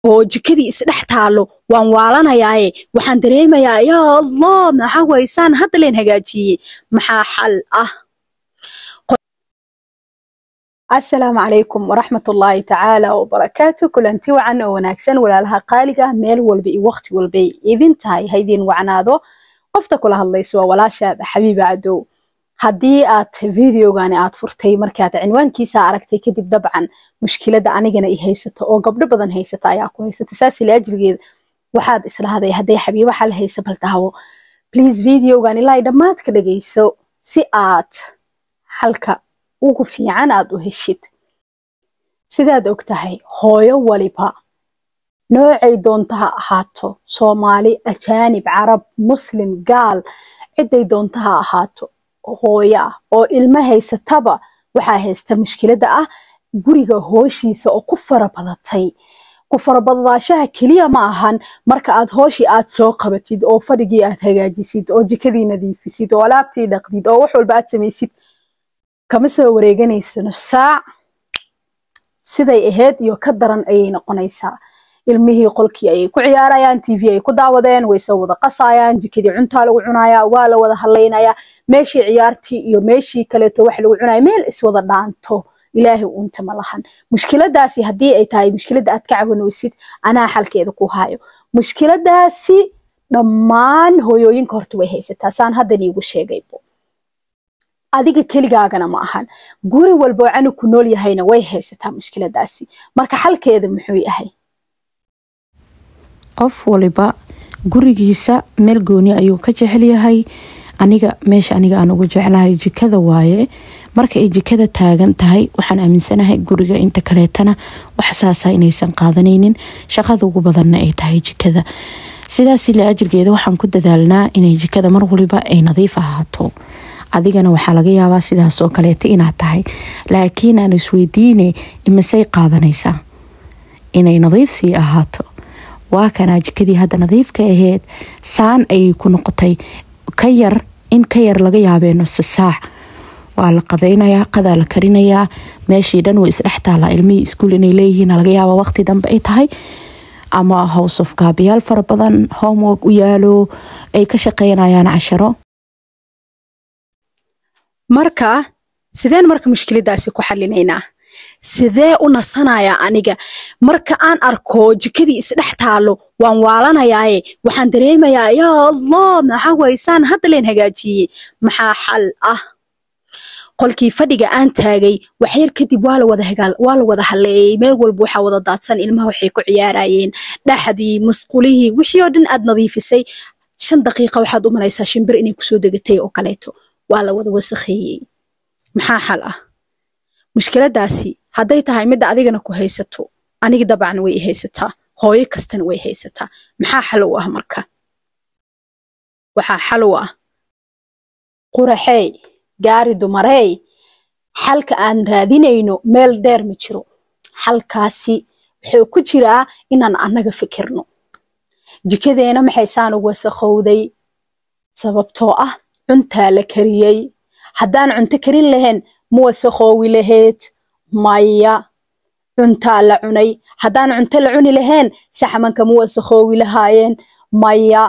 oo jikadii isdhex taalo waan waalanayaaye waxaan dareemayaa yaa allah maxaa waysaan hadda leen hagaajiyey maxaa xal ah asalaamu calaykum waraxmatullaahi tacaala wabarakaatu kulanti wacan oo wanaagsan walaalaha qaaliga meel walba iyo waqti walbay idin tahay haydin wacnaado qofta kula hadlayso waa walaashaada xabiiba cadow haddii aad videogani aad furtay markaad cinwaankiisa aragtay kadib dabcan mushkilada anigana i haysata oo gabdho badan haysata ayaa ku haysata saasi laajligeeda waxaad islahday hadday xabiibo xal haysa bal daawo please videogan ilaa dhammaad ka dhagayso si aad xalka ugu fiican aad u heshid sidaad og tahay hooyo waliba noocay doonta ha ahaato soomaali ajaanib carab muslim gaal ciday doonta ha ahaato hooyo ah oo ilmo haysataba waxaa haysta mushkilada ah guriga hooshiisa oo ku farabadatay ku farabadadaashaha keliya ma ahan marka aad hooshii aad soo qabatid oo fadhigii aad hagaajisid oo jikadii nadiifisid oo alaabtii dhaqdid oo wax walba aad samaysid kama soo wareeganaysano saac siday ahayd iyo ka daran ayay noqonaysaa ilmihii qolkii ayay ku ciyaarayaan tv ay ku daawadeen wayse wada qasayaan jikadii cuntaa lagu cunayaa waa la wada hadlaynayaa meeshii ciyaartii iyo meeshii kaleeto wax lagu cunaya meel iswada dhaanto ilaahay uunta ma lahan mushkiladaasi haddii ay tahay mushkilada aad ka cawanaysid anaa xalkeeda ku hayo mushkiladaasi dhammaan hooyooyinka horta way haysataa saan haddan iigu sheegaybo adiga keligaagana ma ahan guri walboo canug ku nool yahayna way haysataa mushkiladaasi marka xalkeeda muxuu yahay qof waliba gurigiisa meel gooni ayuu ka jecel yahay aniga meesha aniga aan ugu jeclahay jikada waaye marka ay jikada taagan tahay waxaan aaminsanahay guriga inta kaleetana wax saasa inaysan qaadanaynin shaqada ugu badanna ay tahay jikada sidaas la ajirgeeda waxaan ku dadaalnaa inay jikada mar waliba ay nadiif ahaato adigana waxaa laga yaabaa sidaasoo kaleeta inaad tahay laakiin aan isweydiine imisay qaadanaysaa inay nadiif sii ahaato waa kanaa jikadii hadda nadiifka aheyd saan ayay ku noqotay ka yar in ka yar laga yaabee nuso saac waa la qadaynayaa qadaa la karinayaa meeshii dhan way isdhex taalaa ilmihii iskuul inay leeyihiin laga yaaba waqti dambe ay tahay ama house of gaabiyaal fara badan homework u yaalo ay ka shaqeynayaan casharo marka sideen marka mushkiladaasi ku xalinaynaa sidee u nasanayaa aniga marka aan arko jikadii isdhex taalo waan waalanayaaye waxaan dareemayaa yaa allah maxaa waysaan hadda leen hagaajiyey maxaa xal ah qolkii fadhiga aan taagay waxyar kadib waa la wada haleeyey meel walba waxaa wada daadsan ilmaha waxay ku ciyaarayeen dhaxdii musqulihii wixii oo dhan aad nadiifisay shan daqiiqa waxaad u malaysaa shimbir inay kusoo degatay oo kaleeto waa la wada wasakheeyey maxaa xal ah mushkiladaasi hadday tahay midda adigana ku haysato aniga dabcan way i haysataa hooyo kastana way haysataa maxaa xal u ah marka waxaa xal u ah quraxey gaari dumarey xalka aan raadinayno meel dheer ma jiro xalkaasi wuxuu ku jiraa inaan annaga fikirno jikadeena maxay saan ugu wasakhowday sababtoo ah cuntaa la kariyey haddaan cunto karin lahayn ma wasakhoowi lahayd maya cuntaa la cunay haddaan cunto la cuni lahayn saxmanka ma wasakhoowi lahaayeen maya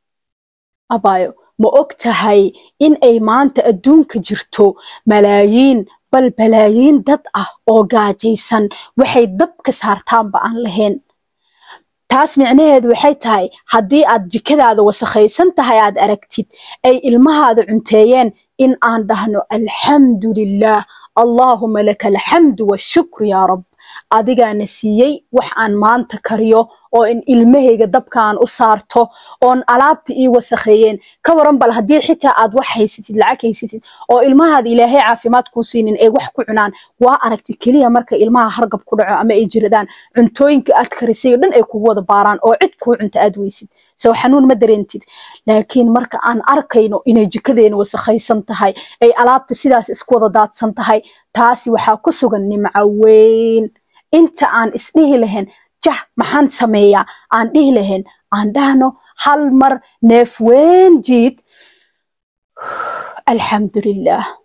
abaayo ma og tahay in ay maanta adduunka jirto malaayiin bal balaayiin dad ah oo gaajaysan waxay dabka saartaanba aan lahayn taas micnaheedu waxay tahay haddii aad jikadaada wasakhaysan tahay aad aragtid ay ilmahaada cunteeyeen in aan dhahno alxamdu lilaah allaahuma laka alxamdu washukru yaa rab adigaana siiyey wax aan maanta kariyo oo in ilmahayga dabka aan u saarto oon alaabta ii wasakheeyeen ka waran bal haddii xitaa aad wax haysatid lacag haysatid oo ilmahaada ilaahay caafimaad kuu siinin ay wax ku cunaan waa aragti keliya marka ilmaha hargab ku dhaco ama ay jiradaan cuntooyinka aad karisay oo dhan ay kugu wada baaraan oo cid kuu cunta aad weysid sow xanuun ma dareentid laakiin marka aan arkayno inay jikadeena wasakhaysan tahay ay alaabta sidaas isku wada daadsan tahay taasi waxaa ku sugan nimco weyn inta aan isdhihi lahayn jah maxaan sameeyaa aan dhihi lahayn aan dhahno hal mar neef weyn jiid alxamdulilaah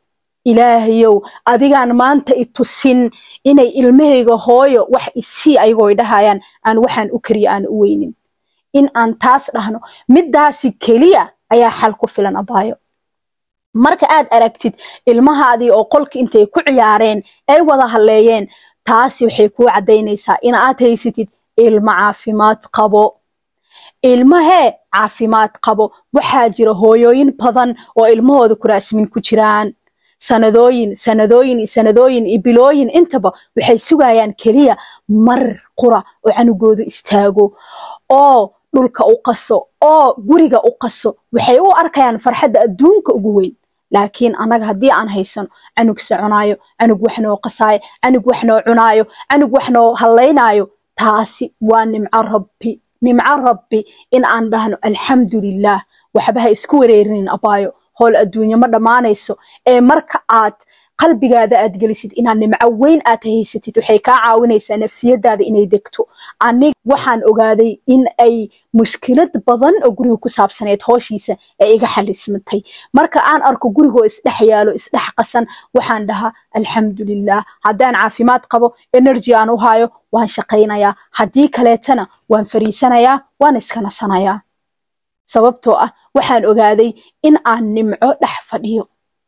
ilaahayow adigaan maanta i tusin inay ilmahayga hooyo wax isii ayagoo ay dhahayaan aan waxaan u kariya aan u weynin in aan taas dhahno middaasi keliya ayaa xal ku filan abaayo marka aad aragtid ilmahaadii oo qolka intay ku ciyaareen ay wada halleeyeen taasi waxay kuu caddaynaysaa in aad haysatid ilmo caafimaad qabo ilmahee caafimaad qabo waxaa jira hooyooyin badan oo ilmahooda kuraasmin ku jiraan sanadooyin sanadooyin iyo sanadooyin iyo bilooyin intaba waxay sugayaan keliya mar qura oo canugoodu istaago oo dhulka u qaso oo guriga u qaso waxay u arkayaan farxadda adduunka ugu weyn laakiin annaga haddii aan haysano canug soconaayo canug wax noo qasaayo canug wax noo cunaayo canug wax noo hallaynaayo taasi waa nimco rabbi nimco rabbi in aan dhahno alxamdulilaah waxba ha isku wareerinin abaayo howl adduunye ma dhammaanayso ee marka aad qalbigaada aad gelisid inaad nimco weyn aad haysatid waxay kaa caawinaysaa nafsiyadaada inay degto anig waxaan ogaaday in ay mushkilad badan oo guriga ku saabsaneed hooshiisa ay iga xalismatay marka aan arko gurigoo isdhex yaalo isdhex qasan waxaan dhahaa alxamdulilah haddaan caafimaad qabo energy aan u hayo waan shaqaynayaa haddii kaleetana waan fariisanayaa waan iska nasanayaa sababtoo ah waxaan ogaaday in aan nimco dhex fadhiyo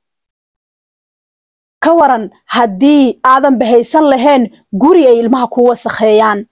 ka waran haddii aadan bahaysan lahayn guri ay ilmaha ku wasakheeyaan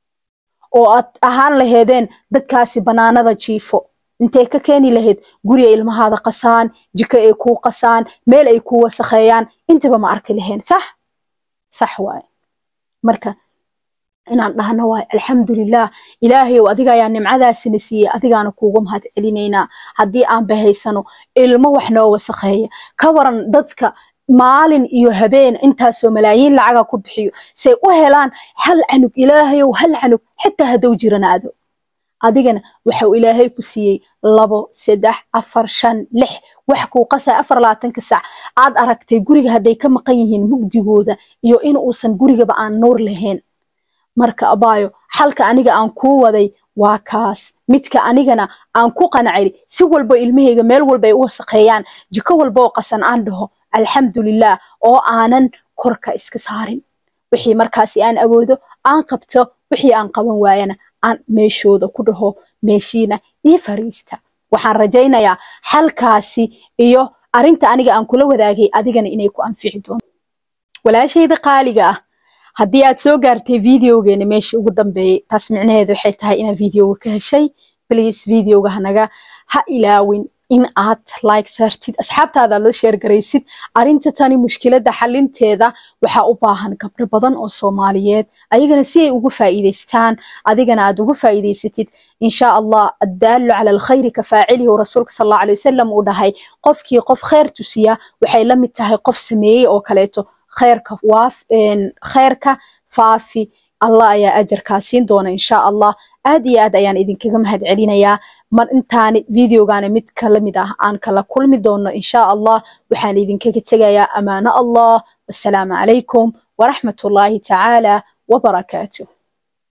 oo aad ahaan laheedeen dadkaasi bannaanada jiifo intay ka keeni lahayd guri ay ilmahaada qasaan jiko ay kuu qasaan meel ay kuu wasakheeyaan intaba ma arki lahayn sax sax waaye marka inaan dhahno waay alxamdulilah ilaahayow adiga ayaa nimcadaasina siiyey adigaana kuuga mahad celinaynaa haddii aan bahaysano ilmo wax noo wasakheeya ka waran dadka maalin iyo habeen intaasoo malaayiin lacaga ku bixiyo say u helaan hal canug ilaahayow hal canug xitaa haddou jiranaado adigana waxau ilaahay ku siiyey labo saddex afar shan lix wax kuu qasay afar labaatanka sac aad aragtay guriga hadday ka maqan yihiin mugdigooda iyo in uusan gurigaba aan nuur lahayn marka abaayo xalka aniga aan kuu waday waa kaas midka anigana aan ku qanacay si walbo ilmahayga meel walba ay u wasaqeeyaan jiko walba oo qasan aan dhaho alxamdulilah oo aanan korka iska saarin wixii markaasi aan awoodo aan qabto wixii aan qaban waayana aan meeshooda ku dhaho meeshiina ii fariista waxaan rajaynayaa xalkaasi iyo arinta aniga aan kula wadaagay adigana inay ku anfici doonto walaashayda qaaliga ah haddii aad soo gaartay videogeena meeshii ugu dambeeyey taas micnaheedu waxay tahay inaad videoga ka heshay please videoga hanaga ha ilaawin in aad like saartid asxaabtaada aad la sheer garaysid arinta tani mushkiladda xalinteeda waxaa u baahan gabdho badan oo soomaaliyeed ayagana si ay ugu faa'iidaystaan adigana aad ugu faa'iidaysatid insha allah addaalu cala alkhayri ka faacilihi oo rasuulka sal allahu alay wasalam uu dhahay qofkii qof khayr tusiya waxay la mid tahay qof sameeyey oo kaleeto khayrka waaf khayrka faafi allah ayaa ajarkaa siin doona insha allah aad iyo aad ayaan idinkaga mahad celinayaa mar intaani videogaana mid kala mid ah aan kala kulmi doono insha allah waxaan idinkaga tegayaa amaano allah wasalaamu calaykum waraxmat ullaahi tacaala wabarakaatuh